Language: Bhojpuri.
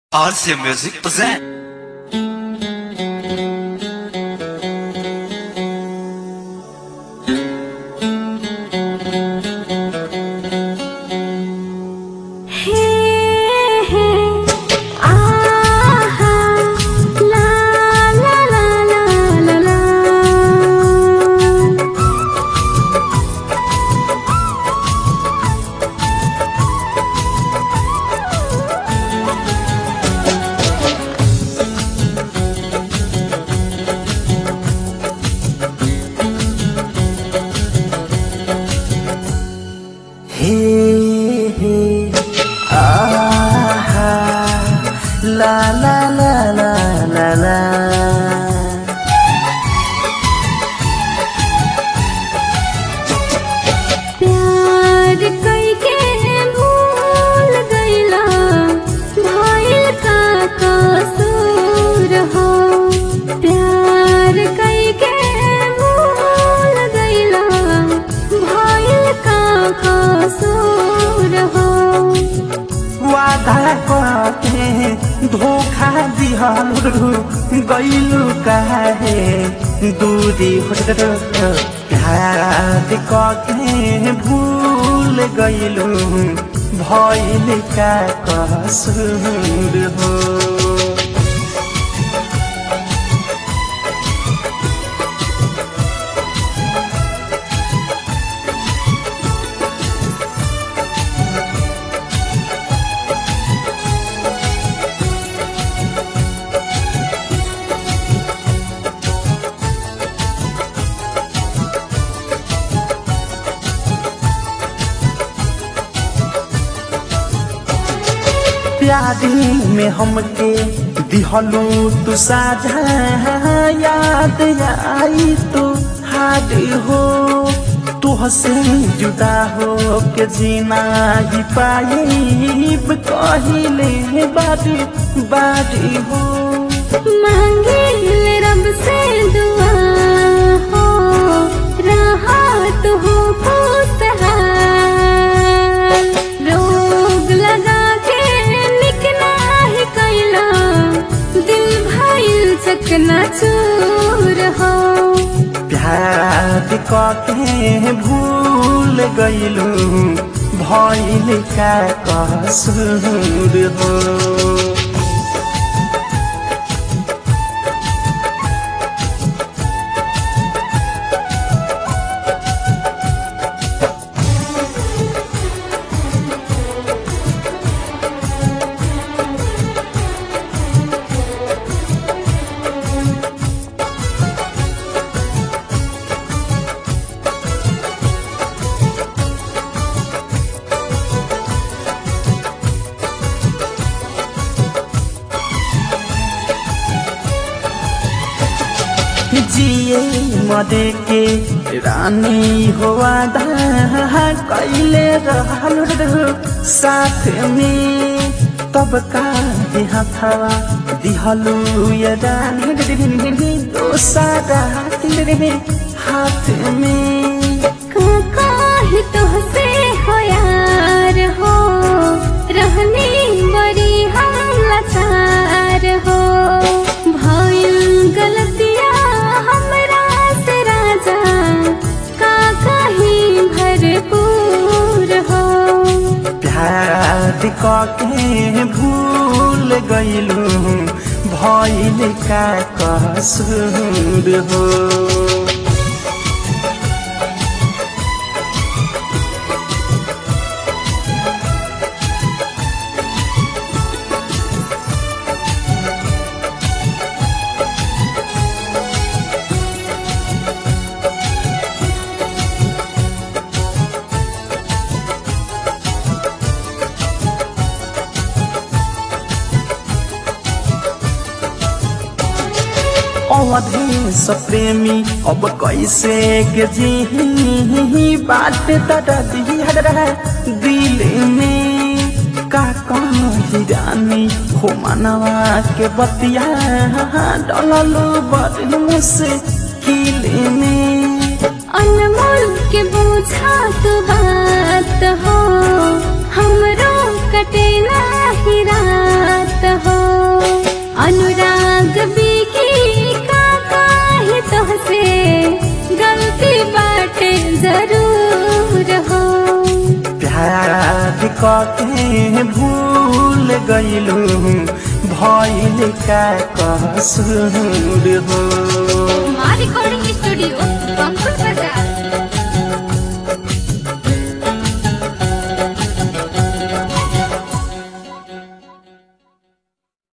RC Music present. हे हे आहा ला ला ला ला ला ला हे हे आहा ला ला ला ला ला ला प्यार कइके भूल गइला भइल का कसूर हो प्यार कइके भूल गइला भइल का कसूर हो वादा कके धोखा दिहलु गइलु काहे दूरी हट प्यार कके भूल गइलु भइल का कसूर हो प्यारी में हमके दिहलू तू साझा याद आई तू हाड हो तुहसे जुदा हो के जीना ही पाइब कहिले बारी बारी हो मांगिल रब से दुआ हो राहत हो खुशहाल रोग लगा के निकला ही कैला दिल भइल चकना चूर हो प्यार कके भूल गइलू भइल का कसूर हो जिए मदे के रानी हो आधा कैले रहल साथ में तब का हथवा दिहलू ये रानी दोसारा तेरे हाथ में काहे तुहसे हो यार हो रहनी बड़ी हम लाचार हो भइल गलतिया हमरा से राजा का कहीं भरपूर हो प्यार कके भूल गइलू भइल का कसूर हो अवधेश प्रेमी अब कैसे के जी बात दर्द दिल में का कही रानी हो मनवा के बतिया डललू बड़ मुश्किल में अनमोल के बोझा तू बात हो हमरो कटे नाही रात हो कके भूल गइलू भइल का कसूर हो మా రికార్డింగ్ స్టూడియో బంకుల్